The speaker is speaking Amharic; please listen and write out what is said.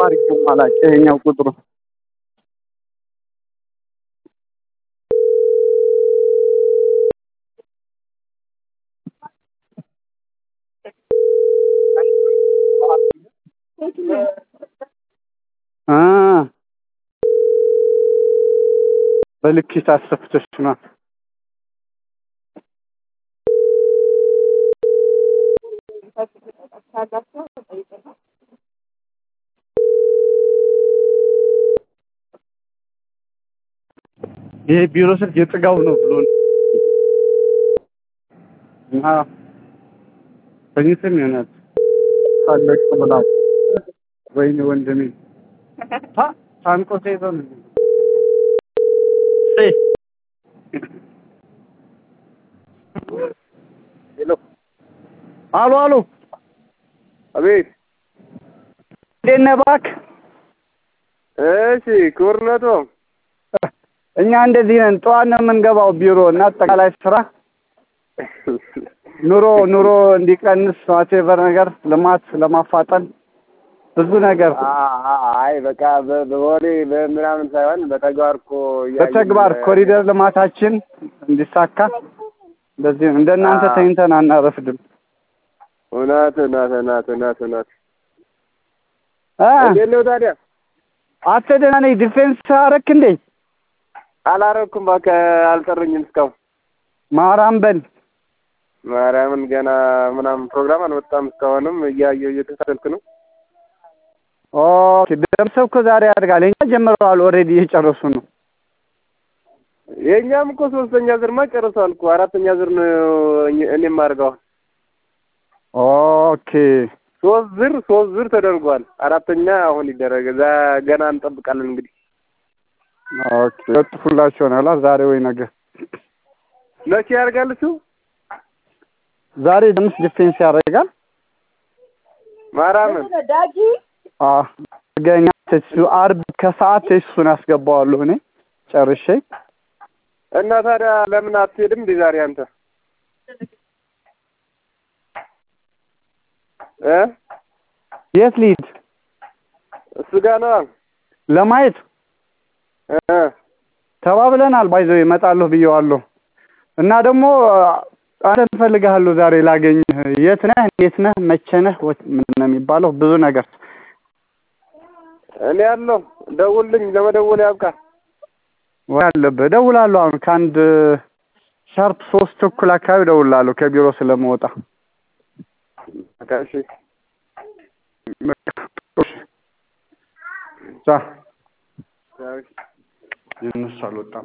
አድርጌውም አላውቅም ይሄኛው ቁጥሩ አ በልኬት አሰፍተሽ ነው ይሄ ቢሮ ስልክ የጥጋው ነው ብሎ እና ተኝተም ይሆናል ታለቅ ብላ ወይኔ ወንድሜ ታ ታንቆ ተይዞ ነው ሄሎ አሎ አሎ አቤት እንዴት ነህ እባክህ እሺ ክቡርነቶ እኛ እንደዚህ ነን ጠዋት ነው የምንገባው ቢሮ እና አጠቃላይ ስራ ኑሮ ኑሮ እንዲቀንስ ዋቴቨር ነገር ልማት ለማፋጠን ብዙ ነገር አይ በቃ በ- በወሬ በምናምን ሳይሆን በተግባር እኮ እያየን- በተግባር ኮሪደር ልማታችን እንዲሳካ እንደዚህ ነው። እንደናንተ አዎ። ተኝተን አናረፍድም። እውነት እውነት እውነት እውነት እውነት እ እንዴት ነው ታዲያ? አንተ ደህና ነኝ። ዲፌንስ አረክ እንዴ? አላረኩም እባክህ አልጠሩኝም እስካሁን ማራም በል ማርያምን ገና ምናምን ፕሮግራም አልወጣም እስካሁንም እያየሁ እየተሳደልክ ነው ኦኬ። ደምሰው እኮ ዛሬ ያድጋል። እኛ ጀምረዋል። ኦልሬዲ እየጨረሱ ነው። የእኛም እኮ ሶስተኛ ዝርማ ጨርሷል እኮ አራተኛ ዝር ነው እኔ- እኔም አድርገዋል ኦኬ ሶስት ዝር ሶስት ዝር ተደርጓል አራተኛ አሁን ይደረግ እዛ ገና እንጠብቃለን እንግዲህ ኦኬ። ለጥፉላቸው ይሆናል ዛሬ ወይ ነገ። መቼ ያደርጋል እሱ ዛሬ ደምስ ዲፌንስ ያደርጋል። ማርያምን አዎ ገኛ እሱ አርብ ከሰዓት እሱን አስገባዋለሁ እኔ ጨርሼ እና ታዲያ ለምን አትሄድም እንዴ ዛሬ አንተ እ የት ልሂድ እሱ ጋር ነዋ ለማየት እ ተባብለናል። ባይዘው እመጣለሁ ብየዋለሁ እና ደግሞ አንተን እፈልግሃለሁ ዛሬ ላገኝህ። የት ነህ? እንዴት ነህ? መቼ ነህ? ወት- ምንድን ነው የሚባለው? ብዙ ነገር እኔ ያለው ደውልኝ ለመደወል ያብቃል ወይ አለብህ። እደውላለሁ አሁን ከአንድ ሻርፕ ሶስት ተኩል አካባቢ እደውላለሁ ከቢሮ ስለመወጣ በቃ እሺ ቻ ቻው። የእነሱ አልወጣም